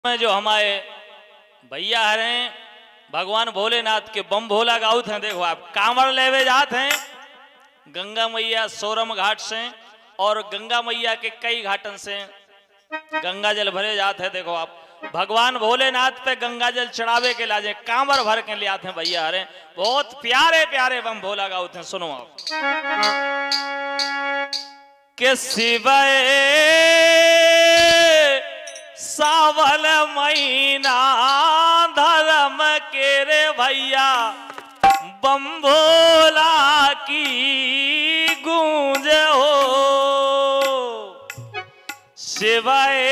में जो हमारे भैया हैं भगवान भोलेनाथ के बम भोला गाउत हैं देखो आप कांवड़ लेवे जात हैं गंगा मैया सोरम घाट से और गंगा मैया के कई घाटन से गंगा जल भरे जात है देखो आप भगवान भोलेनाथ पे गंगा जल चढ़ावे के लाजे कांवर भर के ले आते हैं भैया हरे बहुत प्यारे प्यारे बम भोला गाउत हैं सुनो आप के शिवय सावल महीना धर्म के रे भैया बम भोला की गूंज हो शिवाय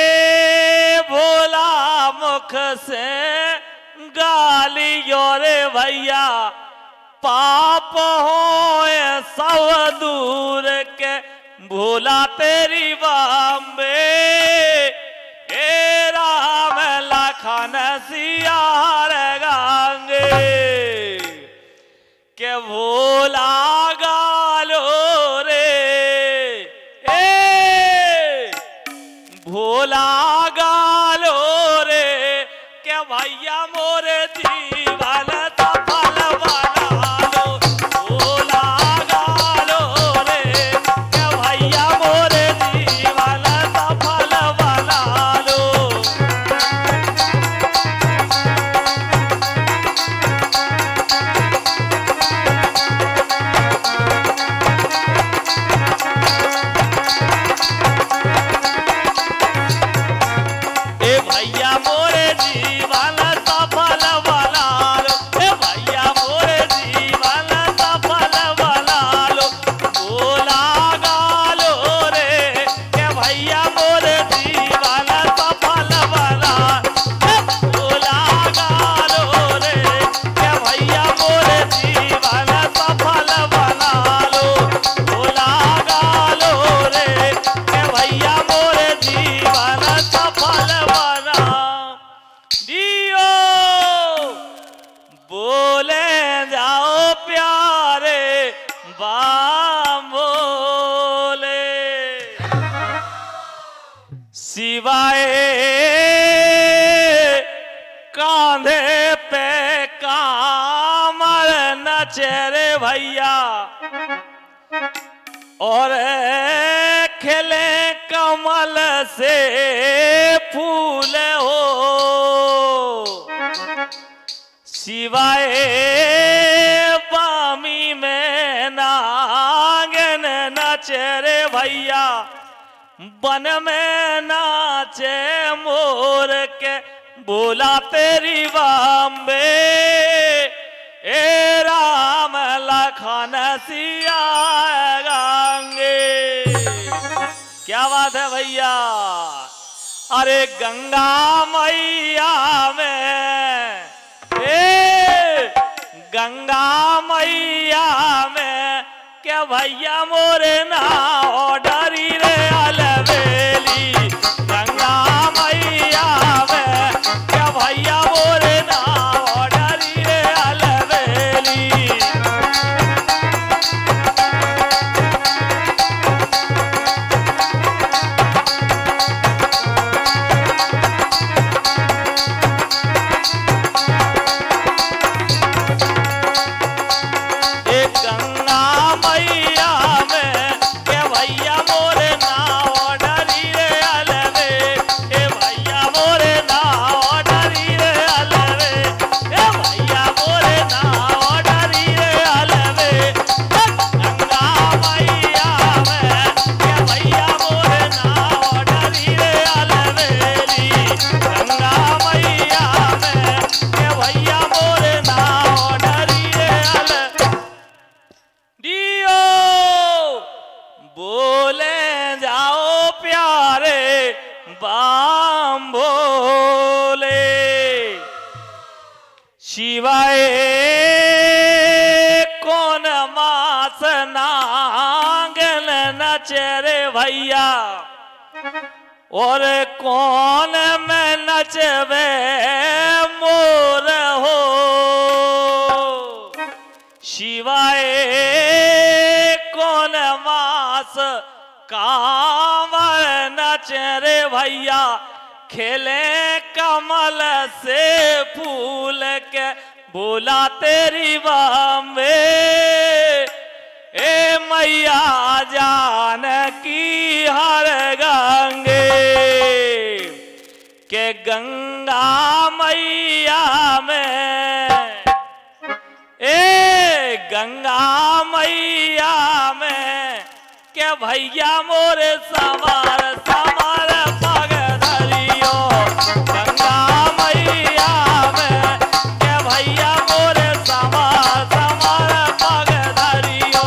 भोला मुख से गालियो रे भैया पाप हो सब दूर के भोला तेरी बम्बे ए राम लखन सियार गांगे के भोला गालो रे ए भोला गालो रे के भैया मोरे जीवन सफल बना लो भोला गालो रे के भैया मोरे जीवन सफल बना लो ए भैया मोरे जीवन सफल बना लो ए भैया मोरे जीवन सफल बना लो भोला गालो रे ए भैया मोरे जीवन सफल बना ए भोला गालो रे ए भैया मोरे जीवन सफल बना लो भोला गालो रे ए भैया मोरे जीवन सफल बना दियो बोले जाओ प्यारे बाम बोले सिवाय कांधे पे कामर नचेरे भैया और खिले कमल से फूल हो सिवाय पामी में नागन नचरे भैया बन में नाचे मोर के बोला तेरी बम्बे ए राम लखन सिया गांगे क्या बात है भैया अरे गंगा मैया में ए गंगा मैया में क्या भैया मोरे ना डरी रे अलबेली गंगा मैया में क्या भैया मोरे ना डरी रे अलबेली एक गंगा मैया में के भैया मोरे नाव डरी रे अलवे ए भैया मोरे नाव डरी रे अलवे ए भैया मोरे नाव डरी रे अलवे ए गंगा मैया में के भैया मोरे नाव डरी रे अलवेली गंगा मैया में के भैया मोरे नाव डरी रे अलवे दियो बोले जाओ प्यारे बाम भोले शिवाय कौन मास नांगल नचरे भैया और कौन में नचवे मोर हो शिवाय कौन मास कांवर नच रे भैया खेले कमल से फूल के बोला तेरी बम्बे ए मैया जान की हर गंगे के गंगा मैया में ए गंगा मैया में के भैया मोरे सवार सवार पग धरियो गंगा मैया में के भैया मोरे सवार सवार पग धरियो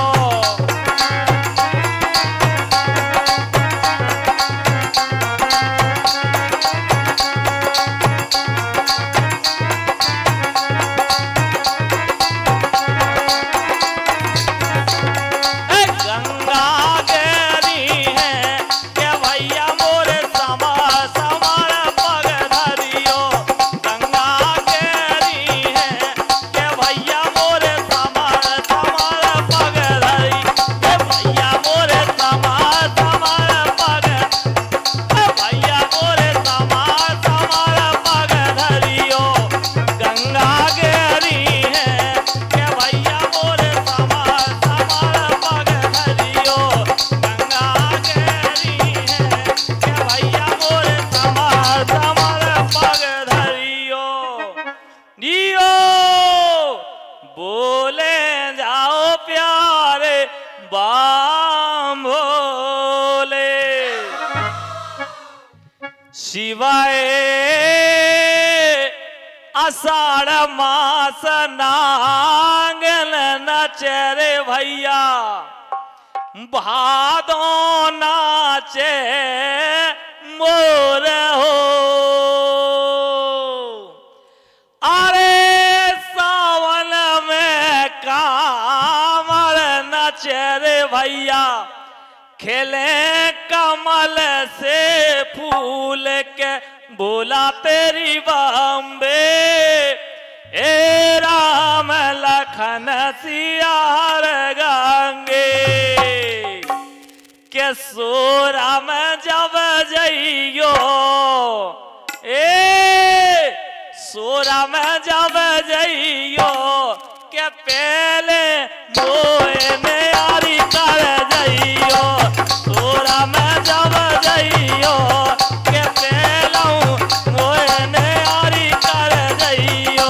ए गंगा गेरी है के भैया मोरे समा समार पग धरियो गंगा गेरी है के भैया मोरे समार समार पग धरी के भैया मोरे समार समार पग ए भैया मोरे समार समार पग धरियो गंगा गेरी है के भैया मोरे समार समार पग धरियो गंगा गेरी है के भैया मोरे समार समार पग धरियो दियो बोले जाओ प्यारे बाम भोले शिवाय आषाढ़ मास नांगल नचरे भैया भादो नाचे मोर हो अरे सावन में कामर नचरे भैया खेले कमल से फूल के बोला तेरी बम्बे ए राम लखन सियार गंगे के सोरा में जब जइयो ए सोरा में जब जइयो के पहले मोए में यारी कर जइयो सोरा में जब जइयो के पहलू मोए में यारी कर जइयो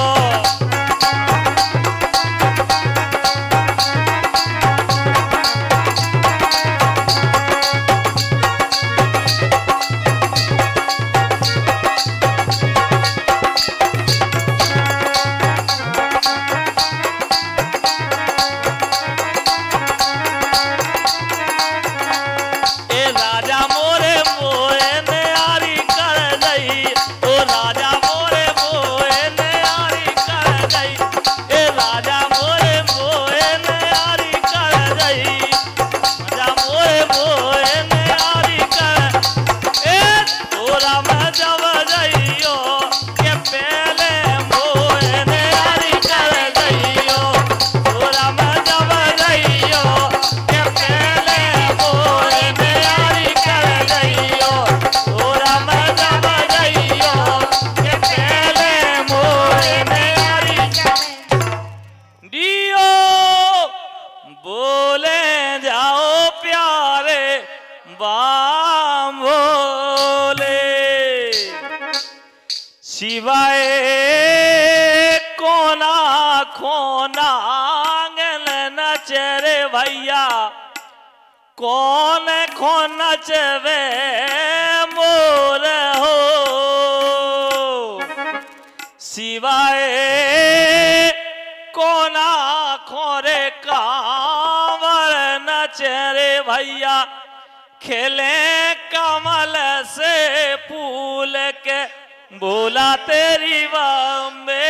ए राजा मोरे मोए ने आरी कर गई ओ राजा मोरे मोए ने आरी कर गई ए राजा मोरे मोए ने आरी कर गई राजा मोरे मोए ने आरी कर ए तोरा में जब जइयो के पहले मोए ने आरी कर गइयो तोरा में जब जइयो के पहले मोए ने आरी कर गइयो तोरा में जब जइयो के पहले मोए ने आरी दियो बोले जाओ प्यारे बाम भोले शिवाय कोना खोना आंगन नचरे भैया कौन खो नचवे मोर हो शिवाय कोना खोरे कांवर नचरे भैया खेले कमल से फूल के बोला तेरी बम्बे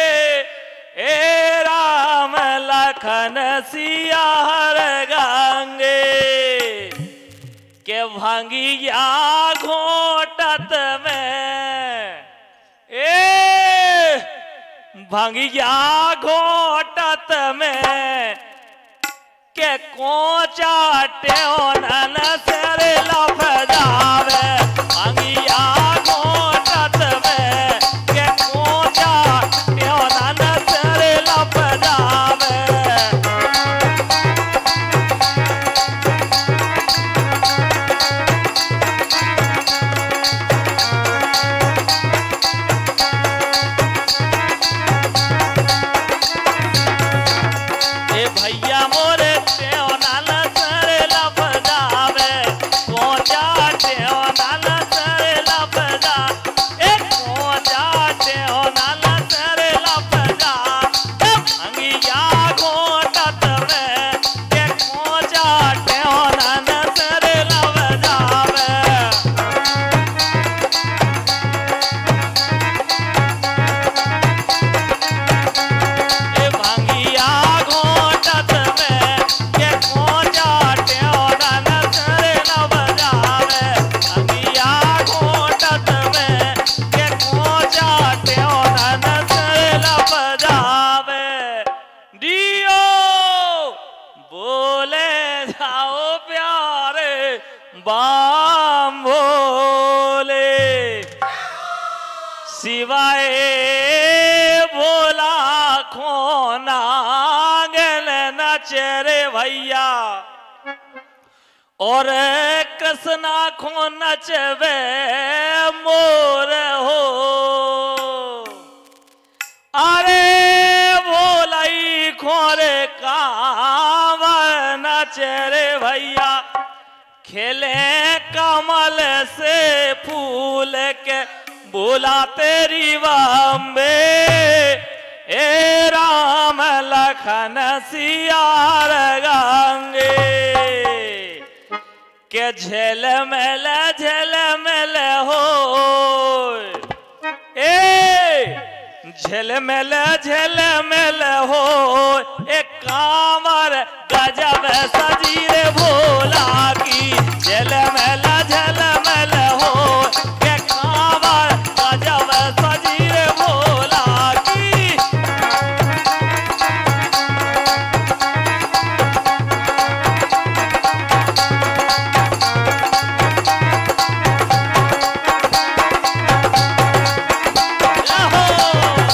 ए राम लखन सिया हर गंगे के भंगिया घोटत में ए भंगिया घोटत में के कोचा टेन सेर लफ जावे भंगिया घोटत में बाम भोले शिवाय बोला खोना गल नचरे भैया और कृष्णा खो नचवे मोर हो अरे बोलाई खोरे कांवर नचरे भैया खेले कमल से फूल के बोला तेरी बम्बे ए राम लखन सियार गंगे के झेल मेल झेल मेल हो ए झेलमेल झेलमेल हो एक कांवर गजब सजीरे भोला की झेलमेल झेलमेल हो एक कांवर गजब सजीरे भोला की Yahoo!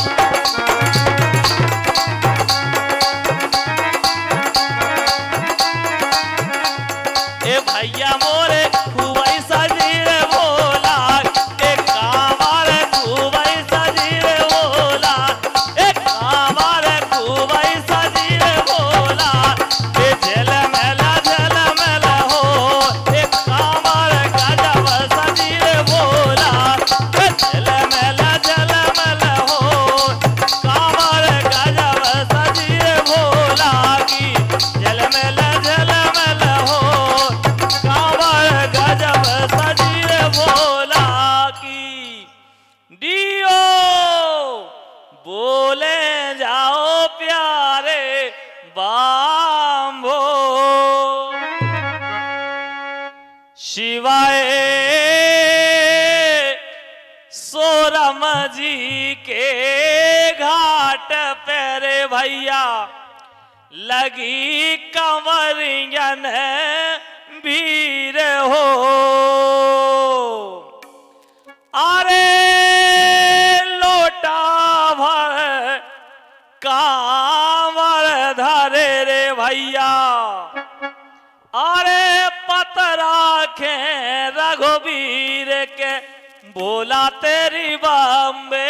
ए भैया मोरे खूबई सजीर भोला ए कांवर खूबई सजीर भोला ए कांवर खूबई सजीर भोला ए झेल मेला झेल मेला हो ए कांवर गजब सजीर भोला ए झेल मेला झेल मेला हो कांवर गजब सजीर भोला की झेल मेला झेल मेला हो कांवर गजब सजीर भोला की डियो बोले जाओ प्यारे बाम्बो शिवाय सोरम जी के घाट पर भैया लगी कंवरियन वीर हो अरे लोटा भर कांवर धरे रे भैया अरे पतरा खे रघुवीर के बोला तेरी बम्बे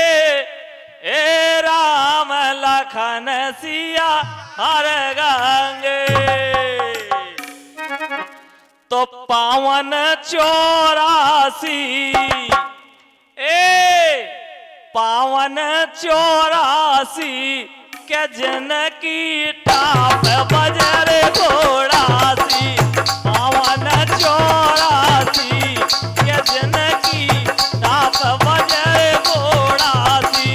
ए राम लखन सिया हर गंगे तो पावन चौरासी ए पावन चौरासी के जन की टाप बजर घोड़ासी पावन चौरासी के जन की टाप बजर घोड़ासी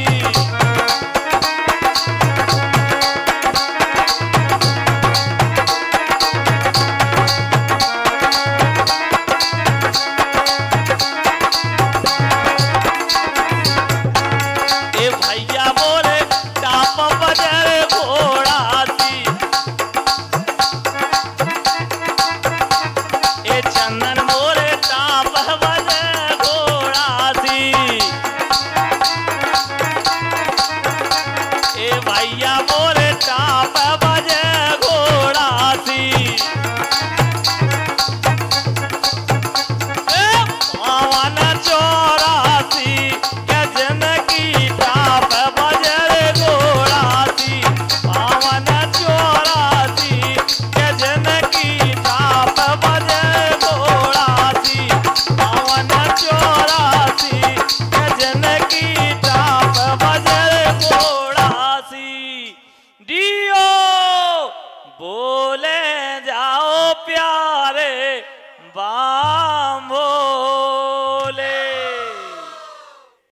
ए भैया मोरे टाप बजर घोड़ासी ए चंदन मोरे टाप बजर घोड़ासी ए भैया मोरे टाप बजर घोड़ासी पावन चौरासी के जनकी टाप बजर घोड़ासी पावन चौरासी के जनकी टाप बजर घोड़ासी पावन चौरासी के जनकी टाप बजर घोड़ासी डियो बोल